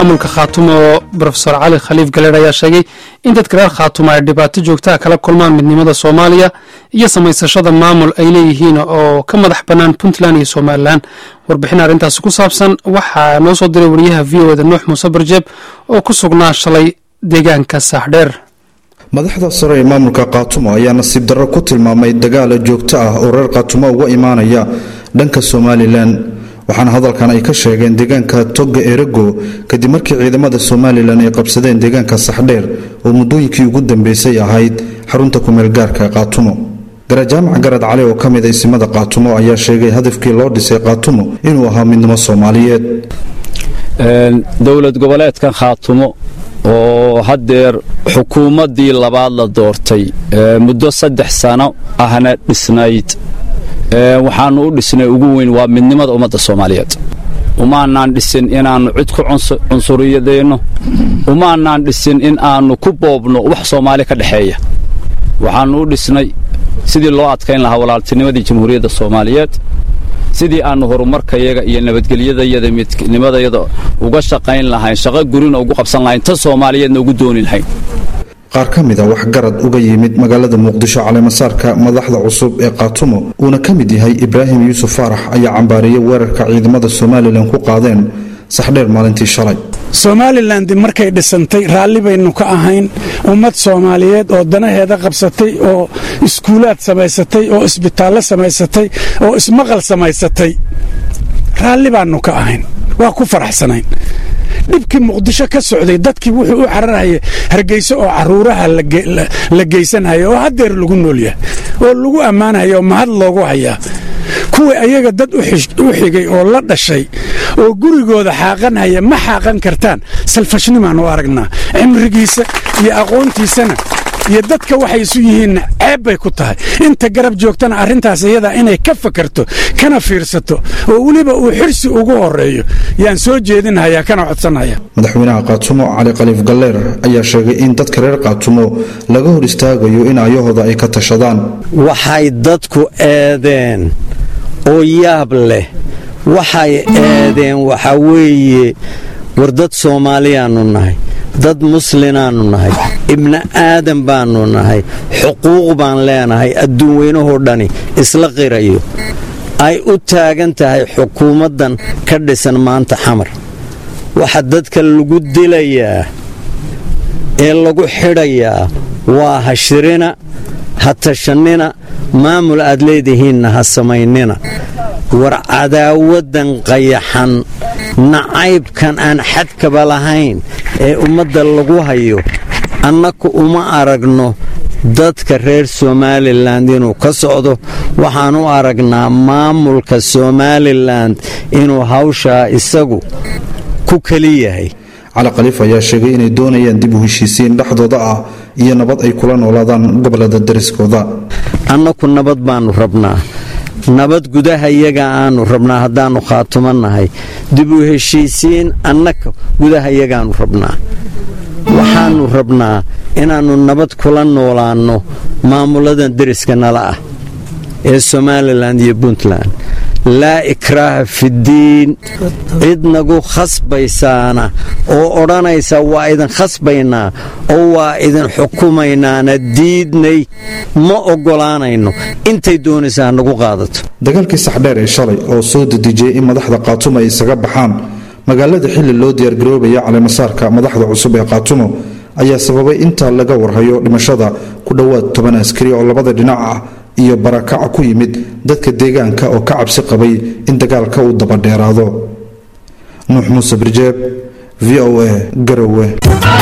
maamulka khaatumo rofesor cali khaliif galeer ayaa sheegay in dadka reer khaatumo ay dhibaato joogtaa kala kulmaan midnimada soomaaliya iyo samaysashada maamul ay leeyihiin oo ka madax bannaan puntland iyo somalilan warbixin arrintaasi ku saabsan waxaa noo soo diray wariyaha v o da nuux muuse barjeeb oo ku sugnaa shalay deegaanka saaxdheer madaxda sare ee maamulka kaatumo ayaa nasiib darro ku tilmaamay dagaala joogto ah oo reer kaatumo uga imaanaya dhanka somalilan waxaana hadalkan ay ka sheegeen deegaanka toga erego kadib markii ciidamada somalilan ay qabsadeen deegaanka saxdheer oo muddooyinkii ugu dambeysay ahayd xarunta kumeelgaarka kaatumo garajaamac garad cali oo ka mid isimada kaatumo ayaa sheegay hadafkii loo dhisay kaatumo inuu ahaa midnimo soomaaliyeed dowlad goboleedkan khaatumo oo haddeer xukuumaddii labaad la doortay muddo saddex sano ahna dhisnayd waxaannu u dhisnay ugu weyn waa midnimada ummadda soomaaliyeed umaanaan dhisin inaannu cid ku cunsuriyadayno umaanaan dhisin in aannu ku boobno wax soomaali ka dhexeeya waxaannu u dhisnay sidii loo adkayn lahaa walaaltinimadii jamhuuriyadda soomaaliyeed sidii aannu horumarkayaga iyo nabadgelyadayada midnimadayada uga shaqayn lahayn shaqo gurina ugu qabsan lahayn ta soomaaliyeedna ugu dooni lahayn qaar ka mid a waxgarad uga yimid magaalada muqdisho caleemasaarka madaxda cusub ee kaatumo uuna ka mid yahay ibraahim yuusuf faarax ayaa cambaariyey weerarka ciidamada somalilan ku qaadeen saxdheer maalintii shalay somalilan markay dhisantay raalli baynu ka ahayn ummad soomaaliyeed oo danaheeda qabsatay oo iskuulaad samaysatay oo isbitaallo samaysatay oo ismaqal samaysatay raalli baannu ka ahayn waa ku faraxsanayn dhibkii muqdisho ka socday dadkii wuxuu u cararhaya hargeyso oo caruuraha la geysanhaya oo haddeer lagu noolyahay oo lagu ammaanhaya oo mahad loogu hayaa kuwii ayaga dad u xigay oo la dhashay oo gurigooda xaaqanhaya ma xaaqan kartaan salfashnimaan u aragnaa cimrigiisa iyo aqoontiisana iyo dadka waxay isu yihiinna ceeb bay ku tahay inta garab joogtana arrintaas iyadaa inay ka fakarto kana fiirsato oo weliba uu xirsi ugu horeeyo yaan soo jeedinhayaa kana codsanhaya madaxweynaha kaatumo cali khaliif galleer ayaa sheegay in dadka reer kaatumo laga hor istaagayo in ayahooda ay ka tashadaan waxay dadku eedeen oo yaab leh waxay eedeen waxaa weeye war dad soomaaliyaannu nahay dad muslinaannu nahay ibni aadan baannu nahay xuquuq baan leenahay adduun weynahoo dhani isla qirayo ay u taagan tahay xukuumaddan ka dhisan maanta xamar waxa dadka lagu dilayaa ee lagu xidhayaa waa ha shirina ha tashannina maamul aad leedihiinna ha samaynina war cadaawaddan qayaxan nacaybkan aan xadkaba lahayn ee ummadda lagu hayo annaku uma aragno dadka reer somalilan inuu ka socdo waxaan u aragnaa maamulka somalilan inuu hawshaa isagu ku keli yahay cali khaliif ayaa sheegay inay doonayaan dib u heshiisiin dhexdooda ah iyo nabad ay kula noolaadaan gobolada dariskooda annaku nabad baannu rabnaa nabad gudaha iyaga aanu rabnaa haddaannu khaatumo nahay dib u heshiisiin annaka gudaha iyagaannu rabnaa waxaannu rabnaa inaannu nabad kula noolaanno maamuladan deriska nala ah ee somalilan iyo puntland laa ikraaha fiddiin cid nagu khasbaysaana oo odhanaysa waa idin khasbaynaa oo waa idin xukumaynaana diidnay ma oggolaanayno intay doonaysaa nagu qaadato dagaalkii saxdheer ee shalay oo soo dedejiyey in madaxda kaatumo ay isaga baxaan magaalada xilli loo diyaargaroobaya caleemasaarka madaxda cusub ee kaatumo ayaa sababay intaa laga warhayo dhimashada ku dhowaad toban askari oo labada dhinac ah iyo barakaca ku yimid dadka deegaanka oo ka cabsi qabay in dagaalka uu dabadheeraado nuux muuse birjeeb v o a garowe